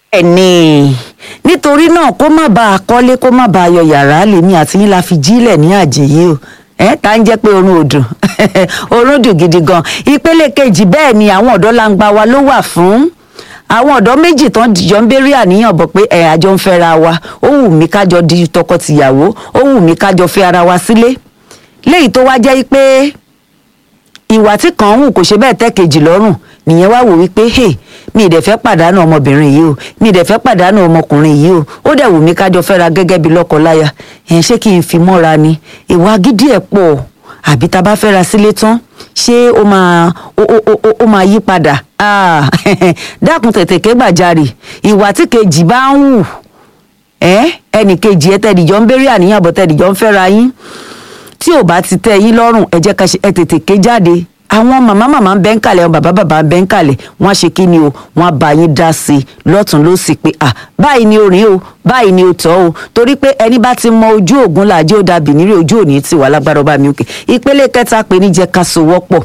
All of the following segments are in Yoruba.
ẹni nítorí náà kó má bàa kọ́lé kó má bàa yọ yàrá lèmi àti yín la fi jílẹ̀ ní àjèyí o ẹ tá ń jẹ́ pé oorun ò dùn oorun dùn gidi gan ìpele kejì bẹ́ẹ̀ ni àwọn ọ̀dọ́ langba wa ló wà fún àwọn ọ̀dọ́ méjì tán jọ ń béèrè àníyàn bọ̀ pé ẹ̀ àjọ ń fẹ́ra wa ó wù mí kájọ di tọkọ-tìyàwó ó wù mí kájọ fẹ́ ara wa sílé léyìí tó wá jẹ́ pé ìwà tí kàn ń hù kò ṣe bẹ́ẹ̀ tẹ́ kejì lọ́rùn nìyẹn wá wò wípé hey mi ì dẹ̀ fẹ́ pàdánù ọmọbìnrin yìí o mi ì dẹ̀ fẹ́ pàdánù ọmọkùnrin yìí o ó dẹ̀ wù mí kájọ fẹ́ra gẹ́gẹ́ bí lọ́kọ-láya ẹ̀ ṣé kí n fi mọ́ra ni ìwà gidi ẹ̀ pọ̀ àbí tá a bá fẹ́ra sílé tán ṣé ó máa ó ó ó ó máa yí padà Ah, dákun tètè ké gbàjarì ìwà tí kejì bá ń hù ẹ ẹnì kejì ẹ tẹ̀dìjọ́ ń béèrè àníyàn bọ̀ tẹ̀dìjọ́ ń fẹ́ra yín tí ò bá ti tẹ́ yín lọ́rùn ẹ jẹ́ ká ṣe ẹ tètè ké jáde àwọn màmá màmá ń bẹ́ ń kalẹ̀ àwọn bàbá bàbá ń bẹ́ ń kalẹ̀ wọ́n á ṣe kí ni o wọ́n á bá yín dá sí i lọ́tún ló sì pé à báyìí ni orin o báyìí ni o tọ́ o torí pé ẹni bá ti mọ ojú ògùn làjẹ́ ó dàbí nírí ojú òní ti wà lágbára ọba mi òkè ìpele kẹta pé ní jẹ́ ká sowọ́pọ̀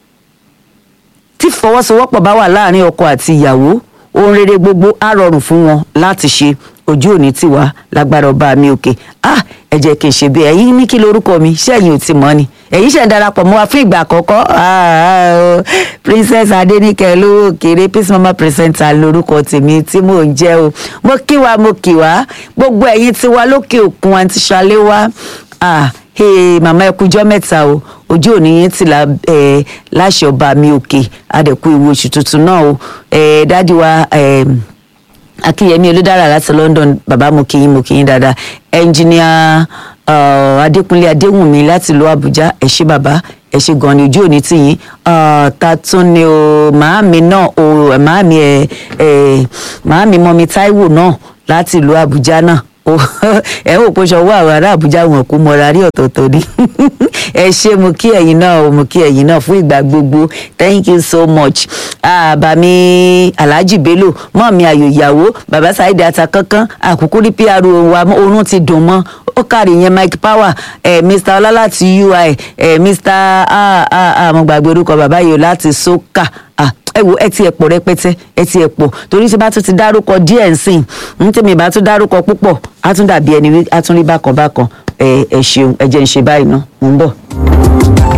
tí fọwọ́sowọ́pọ̀ bá wà láàrin ọkọ àti ìyàwó ohun rere gbogbo á rọrùn fún wọn láti ṣe ojú òní ti wà lágbára ọba mi òkè ah ẹ jẹ́ kí n ṣe bí ẹ̀yin ní kí lorúkọ mi ṣẹ́yìn ò ti mọ̀ ni ẹ̀yin ṣẹ̀ ń darapọ̀ mọ́ wa fún ìgbà àkọ́kọ́ ah, oh, princess adenike lówó kéré peace mama presenter lorúkọ tèmi tí mò ń jẹ́ o mo kí wa mo kí wa gbogbo ẹ̀yin tí wa lókè òkun àti ṣalé wa ah, hey, màmá ẹ kújọ́ mẹ́ta o ojú òní yín ti la ẹ láṣẹ ọba mi òkè adẹ̀kú ìwé oṣù tuntun náà o ẹ dájú wa ẹ akínyẹmí olùdára láti london bàbá mo kí yín mo kí yín dáadáa ẹnjìníà adékúnlé adéwùnmí láti ìlú àbújá ẹ ṣé bàbá ẹ ṣé gan ni ojú òní tì yín ta tún ni o màámi náà o màámi ẹ ẹ màámi mọmi táíwò náà láti ìlú àbújá náà ẹ ò pọṣọ wọ àwọn ará àbújá wọn kú mọra rí ọ̀tọ̀ọ̀tọ̀ ni ẹ ṣé mo kí ẹ̀yin náà o mo kí ẹ̀yin náà fún ìgbà gbogbo thank you so much àbàmí alhaji bello mọ́ mi àyò ìyàwó bàbá saheed atakankan àkókò rí pr wa oorun ti dùn mọ́ ó kárí yẹn mike power eh, mr ọlá láti ui eh, mr ah, ah, ah, mo gbàgbé orúkọ bàbá yìí o láti soka ah, ẹ wo ẹ ti ẹ pọ̀ rẹpẹtẹ ẹ ti ẹ pọ̀ torí tí bá tún ti dárúkọ díẹ̀ nsìn ń tèmi bá tún dárúkọ púpọ̀ á tún dàbí ẹni wí á tún rí bákan bákan ẹ ẹ ṣeun ẹ jẹ́ ń ṣe báyìí ná mò ń bọ̀.